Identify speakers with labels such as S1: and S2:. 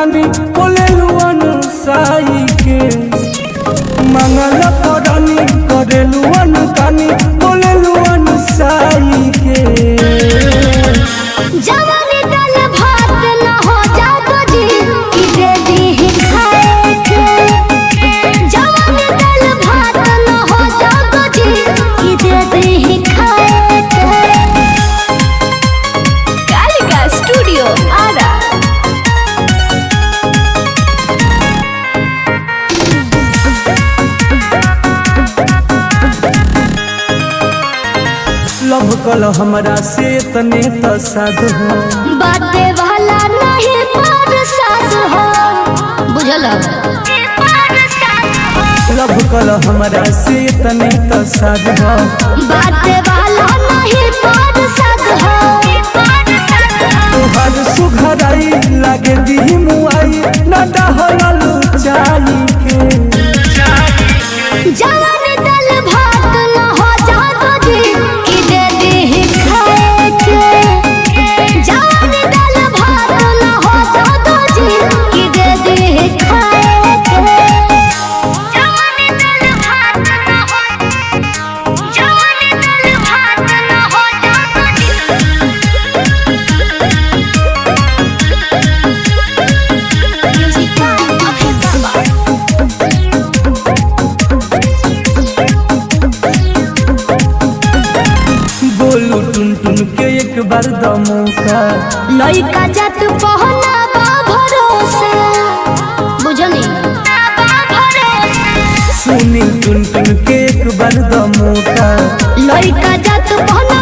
S1: कानी बोले लुअन साई के मंगल करनी करे लुअन कानी बोले लुअन साई के
S2: जवानी दाल भात न हो जातो जी ई दे दी खाए के जवानी दाल भात न हो जातो जी ई दे दी खाए के कालिका स्टूडियो आरा
S1: लव कल हमरा से तने त साधु हो
S2: बाते वाला नहीं पर साथ हो बुझल
S1: लव कल हमरा से तने त साधु हो
S2: बाते वाला नहीं पर साथ हो
S1: तोहर सुघराई लागे दी मुआई न डहलू चाई के
S2: जवानी दाल भात न हो जातो जी ई दे दी खाए के जवानी दाल भात न हो जातो जी ई दे दी खाए के जवानी दाल भात न हो जवानी दाल भात न हो जातो जी म्यूजिक अभे बाबा
S1: बोलू टुन टुन के एक बार द मौका
S2: लइका जात पहना बा भरोसे बुझनी
S1: सुनी टुन टुन के एक बार द मौका
S2: लइका जात पहना